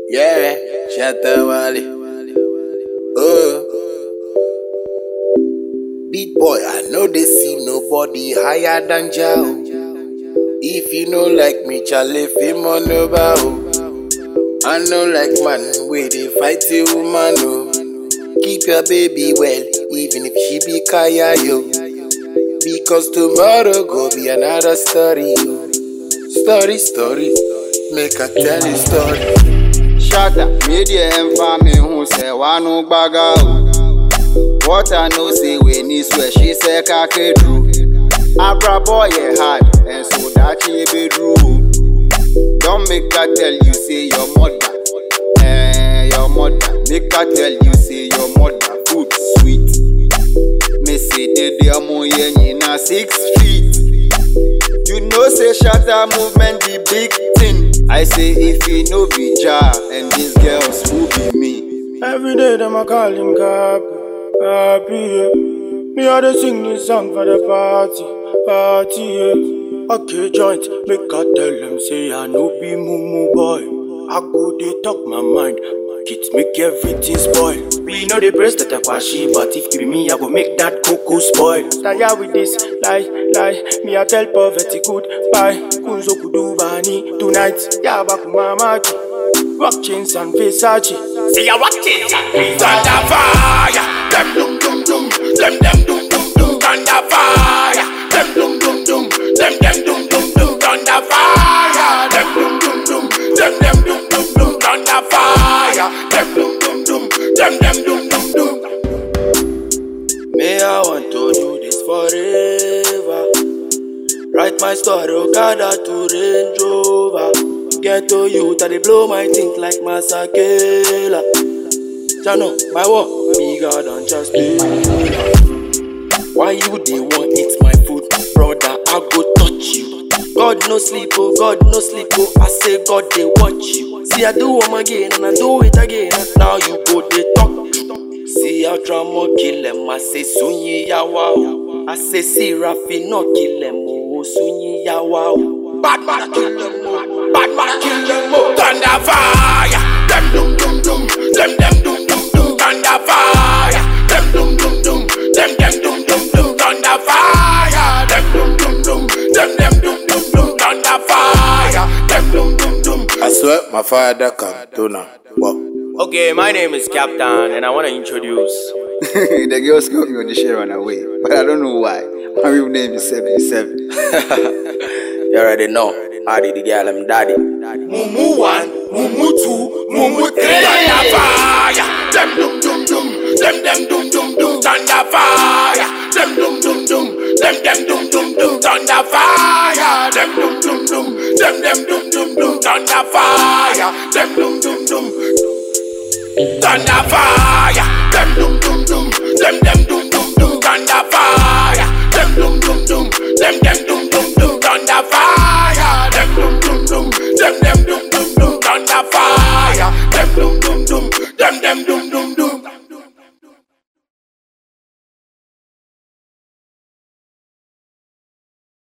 Yeah, Shatta Wale. Oh. Big boy, I know they see nobody higher than Jao. If you know like me, Charlie, fame on the bow. I know like man, where they fight a woman, oh. Keep your baby well, even if she be kaya, yo. Because tomorrow go be another story, yo. Story, story, make I tell you story. Shatta, media ẹnfa mi hun sẹ wanu gbaga o. What I know say we ní swear ṣe sẹ kakedu. Abrabọ yẹ hard ẹ̀sùn dákì ebedru o. Don make I tell you say your mother, eh, your mother. Make I tell you say your mother food sweet. Me say dede ọmọ yẹn nyina six feet. You know say Shatta movement the big thing. I say if he no be Jah and these girls who be me. Every day them a call him Kapi, Kapi, yeah. Me a dey sing this song for the party, party, yeah. Okay, joint, make I tell them say I no be mumu boy. I go dey talk my mind, it make everything spoil. We know the praise that I kwashi, but if it be me, I go make that cuckoo spoil. Tire with this, lie, lie. Me I tell poverty goodbye. Kunzo kudubani tonight, yaba kumamaki. Rock chains and Versace. See ya rock it, thunder fire. Them dum dum dum, them them dum dum dum, thunder fire. Them dum dum dum, them them dum dum dum, thunder fire. Them dum dum dum, them them dum dum dum, thunder fire. Them dum dum dum, them them dum dum dum. Me, I want to do this forever. Write my story, Okada to Range Rover. Get to you, that they blow my think like Masakela. Jano, my war bigger than just Why you they want eat my food, brother? I go touch you. God no sleep, oh God no sleep, oh I say God they watch you. See I do them again and I do it again. Now you go they talk. See how drama kill them, I say sunyi yawa oh. I say see Rafi no kill them, oh sunyi yawa oh. Bad man kill them, oh. bad man kill them, oh. thunder fire. Them dum dum dum, them them dum dum dum, thunder fire. Them dum dum dum, them them dum dum dum, thunder fire. Them dum dum dum, them them dum dum dum, thunder fire. Them dum dum dum. I swear my father can do now. Wow. Okay, my name is Captain and I want to introduce the girls call me on the share run away, but I don't know why. My real name is 77. You already know. I did the girl, I'm daddy. Mumu one, mumu two, mumu three. Thunder fire. Them dum dum dum, them them dum dum dum, thunder fire. Them dum dum dum, them them dum dum dum, thunder fire. Them dum dum dum, them them dum dum dum, thunder fire. Them dum dum dum, thunder fire. Them dum dum dum, them them dum dum dum, thunder fire. Them dum dum dum, them them dum dum dum, thunder fire. Them dum dum dum, them them dum dum dum, thunder fire. Them dum dum dum, them them dum dum dum.